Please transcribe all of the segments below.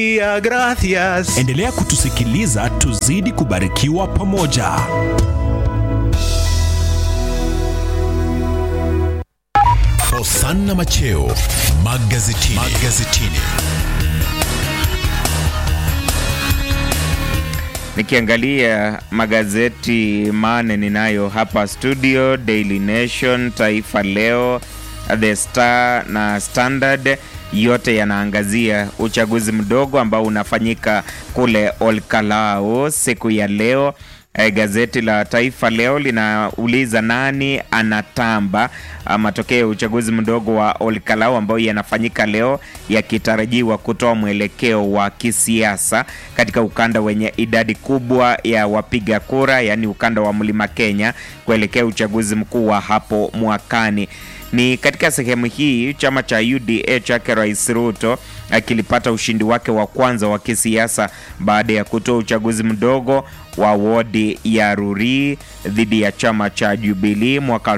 Gracias. Endelea kutusikiliza tuzidi kubarikiwa pamoja. Hosanna Macheo magazetini. magazetini. Nikiangalia magazeti mane ninayo hapa studio, Daily Nation, Taifa Leo, The Star na Standard, yote yanaangazia uchaguzi mdogo ambao unafanyika kule Olkalau siku ya leo. E, gazeti la Taifa Leo linauliza nani anatamba matokeo ya uchaguzi mdogo wa Olkalau ambao yanafanyika leo yakitarajiwa kutoa mwelekeo wa kisiasa katika ukanda wenye idadi kubwa ya wapiga kura, yaani ukanda wa Mlima Kenya kuelekea uchaguzi mkuu wa hapo mwakani. Ni katika sehemu hii chama cha UDA chake Rais Ruto akilipata ushindi wake wa kwanza wa kisiasa baada ya kutoa uchaguzi mdogo wa wodi ya Ruri dhidi ya chama cha Jubilee mwaka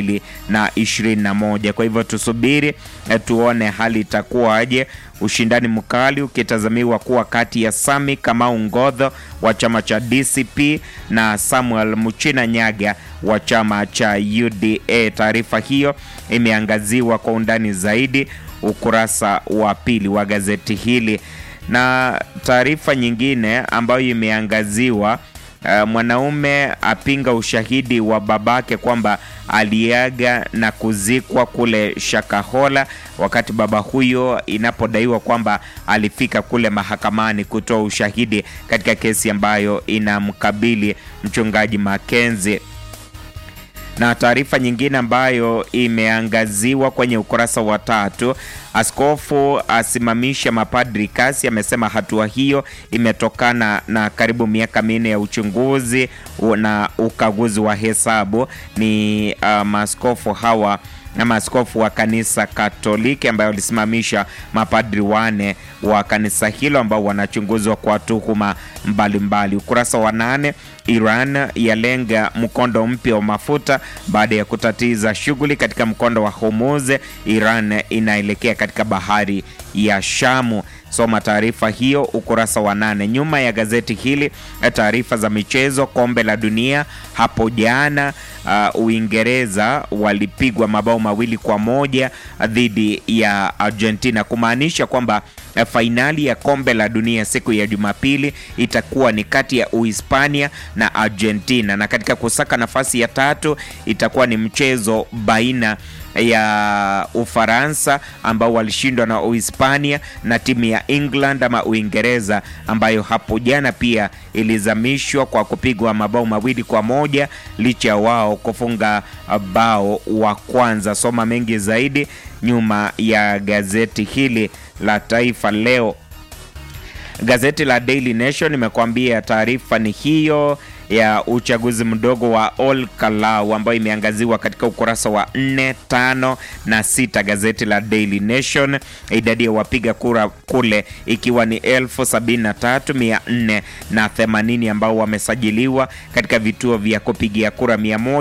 2021. Kwa hivyo tusubiri tuone hali itakuwaje, ushindani mkali ukitazamiwa kuwa kati ya Sami Kamau Ngodho wa chama cha DCP na Samuel Muchina Nyaga wa chama cha UDA. Taarifa hiyo imeangaziwa kwa undani zaidi ukurasa wa pili wa gazeti hili na taarifa nyingine ambayo imeangaziwa uh, mwanaume apinga ushahidi wa babake kwamba aliaga na kuzikwa kule Shakahola, wakati baba huyo inapodaiwa kwamba alifika kule mahakamani kutoa ushahidi katika kesi ambayo inamkabili mchungaji Makenzi na taarifa nyingine ambayo imeangaziwa kwenye ukurasa wa tatu, askofu asimamisha mapadri kasi. Amesema hatua hiyo imetokana na karibu miaka minne ya uchunguzi na ukaguzi wa hesabu. Ni uh, maaskofu hawa na maaskofu wa kanisa Katoliki ambayo walisimamisha mapadri wane wa kanisa hilo ambao wanachunguzwa kwa tuhuma mbalimbali. Ukurasa wa nane, Iran yalenga mkondo mpya wa mafuta baada ya kutatiza shughuli katika mkondo wa Hormuz. Iran inaelekea katika bahari ya Shamu. Soma taarifa hiyo ukurasa wa nane. Nyuma ya gazeti hili, taarifa za michezo. Kombe la dunia hapo jana, uh, Uingereza walipigwa mabao mawili kwa moja dhidi ya Argentina, kumaanisha kwamba uh, fainali ya kombe la dunia siku ya Jumapili itakuwa ni kati ya Uhispania na Argentina, na katika kusaka nafasi ya tatu itakuwa ni mchezo baina ya Ufaransa ambao walishindwa na Uhispania na timu ya England ama Uingereza ambayo hapo jana pia ilizamishwa kwa kupigwa mabao mawili kwa moja licha ya wao kufunga bao wa kwanza. Soma mengi zaidi nyuma ya gazeti hili la Taifa Leo. Gazeti la Daily Nation imekuambia taarifa ni hiyo ya uchaguzi mdogo wa Olkalau ambayo imeangaziwa katika ukurasa wa 4, 5 na 6 gazeti la Daily Nation, idadi ya wapiga kura kule ikiwa ni 73480 ambao wamesajiliwa katika vituo vya kupigia kura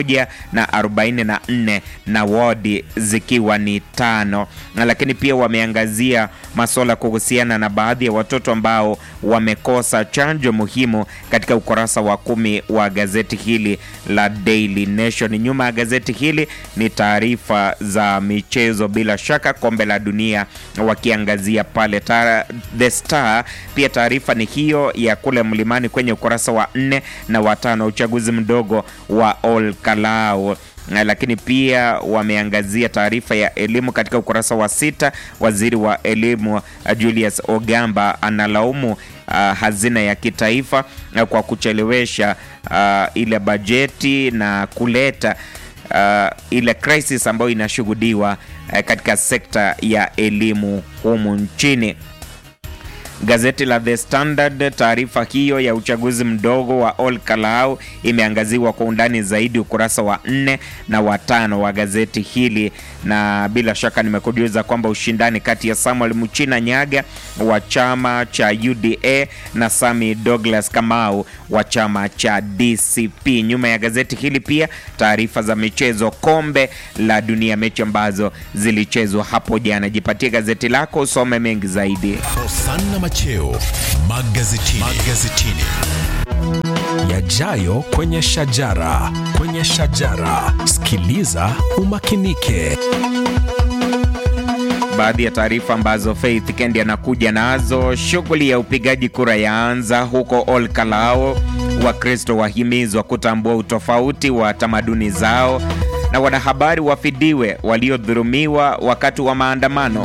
144 na wadi zikiwa ni tano, lakini pia wameangazia masuala kuhusiana na baadhi ya watoto ambao wamekosa chanjo muhimu katika ukurasa wa kumi wa gazeti hili la Daily Nation. Nyuma ya gazeti hili ni taarifa za michezo, bila shaka kombe la dunia wakiangazia pale Tara, The Star. Pia taarifa ni hiyo ya kule mlimani kwenye ukurasa wa nne na watano, uchaguzi mdogo wa Olkalau lakini pia wameangazia taarifa ya elimu katika ukurasa wa sita. Waziri wa elimu Julius Ogamba analaumu uh, hazina ya kitaifa uh, kwa kuchelewesha uh, ile bajeti na kuleta uh, ile crisis ambayo inashuhudiwa uh, katika sekta ya elimu humu nchini. Gazeti la The Standard, taarifa hiyo ya uchaguzi mdogo wa Olkalau imeangaziwa kwa undani zaidi ukurasa wa nne na watano wa gazeti hili, na bila shaka nimekujuza kwamba ushindani kati ya Samuel Muchina Nyaga wa chama cha UDA na Sami Douglas Kamau wa chama cha DCP. Nyuma ya gazeti hili pia taarifa za michezo, kombe la dunia, mechi ambazo zilichezwa hapo jana. Jipatie gazeti lako usome mengi zaidi. Hosanna Macheo magazetini. magazetini. Yajayo kwenye shajara, kwenye shajara. Sikiliza umakinike. Baadhi ya taarifa ambazo Faith Kendi anakuja nazo: shughuli ya upigaji kura yaanza huko Ol Kalou, Wakristo wahimizwa kutambua utofauti wa tamaduni zao, na wanahabari wafidiwe waliodhulumiwa wakati wa maandamano.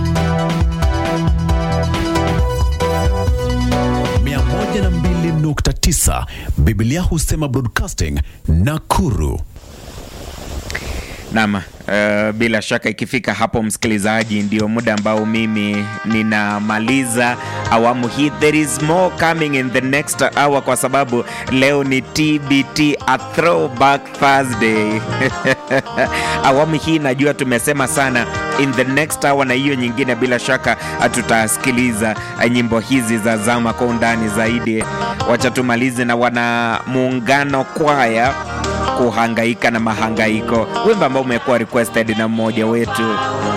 102.9 Biblia husema broadcasting Nakuru. Naam, uh, bila shaka ikifika hapo msikilizaji, ndio muda ambao mimi ninamaliza awamu hii. There is more coming in the next hour, kwa sababu leo ni TBT, a throwback Thursday. awamu hii najua tumesema sana in the next hour, na hiyo nyingine bila shaka tutasikiliza nyimbo hizi za zama kwa undani zaidi. Wacha tumalize na wana muungano kwaya kuhangaika na mahangaiko, wimbo ambao umekuwa requested na mmoja wetu